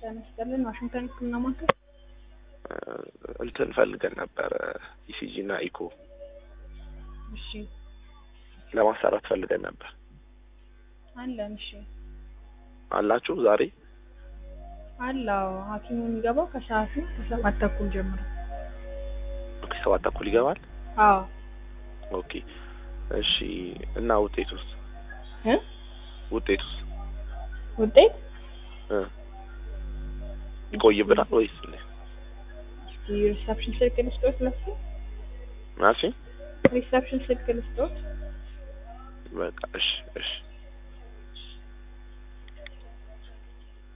ጤና ይስጥልን። ዋሽንግተን ሕክምና ማዕከል እንትን ፈልገን ነበረ ኢሲጂ እና ኢኮ እሺ ለማሰራት ፈልገን ነበር። አለን። እሺ አላችሁ ዛሬ? አላው ሐኪሙ የሚገባው ከሰዓቱ ከሰባት ተኩል ጀምሮ። ኦኬ ሰባት ተኩል ይገባል። አዎ ኦኬ እሺ። እና ውጤቱስ እ ውጤቱስ ውጤት እ ይቆይብናል ወይስ እንዴት? እስኪ ሪሰፕሽን ስልክ ልስጦት ለሱ ማሲ ሪሰፕሽን ስልክ ልስጦት በቃ እሺ እሺ